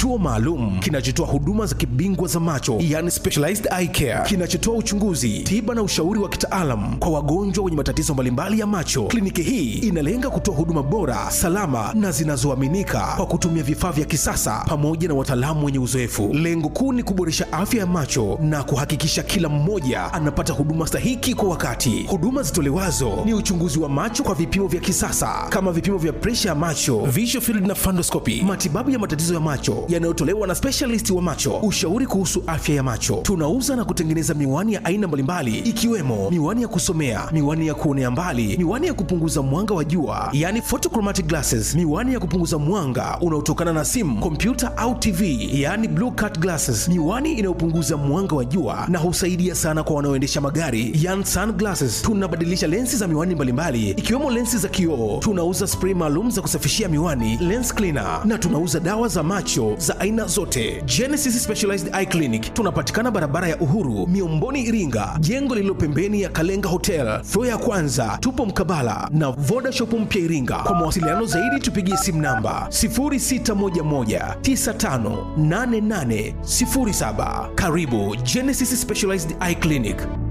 kituo maalum kinachotoa huduma za kibingwa za macho, yani specialized eye care, kinachotoa uchunguzi, tiba na ushauri wa kitaalam kwa wagonjwa wenye matatizo mbalimbali ya macho. Kliniki hii inalenga kutoa huduma bora, salama na zinazoaminika kwa kutumia vifaa vya kisasa pamoja na wataalamu wenye uzoefu. Lengo kuu ni kuboresha afya ya macho na kuhakikisha kila mmoja anapata huduma stahiki kwa wakati. Huduma zitolewazo ni uchunguzi wa macho kwa vipimo vya kisasa kama vipimo vya presha ya macho, visual field na fundoscopy, matibabu ya matatizo ya macho yanayotolewa na specialist wa macho, ushauri kuhusu afya ya macho. Tunauza na kutengeneza miwani ya aina mbalimbali ikiwemo miwani ya kusomea, miwani ya kuonea mbali, miwani ya kupunguza mwanga wa jua, yani photochromatic glasses, miwani ya kupunguza mwanga unaotokana na simu, kompyuta au TV, yani blue cut glasses, miwani inayopunguza mwanga wa jua na husaidia sana kwa wanaoendesha magari, yani sunglasses. Tunabadilisha lensi za miwani mbalimbali ikiwemo lensi za kioo. Tunauza spray maalum za kusafishia miwani, lens cleaner, na tunauza dawa za macho za aina zote. Genesis Specialized Eye Clinic tunapatikana barabara ya Uhuru, Miomboni, Iringa, jengo lililo pembeni ya Kalenga Hotel, floor ya kwanza. Tupo mkabala na Voda Shop mpya Iringa. Kwa mawasiliano zaidi tupigie simu namba 0611958807. Karibu Genesis Specialized Eye Clinic.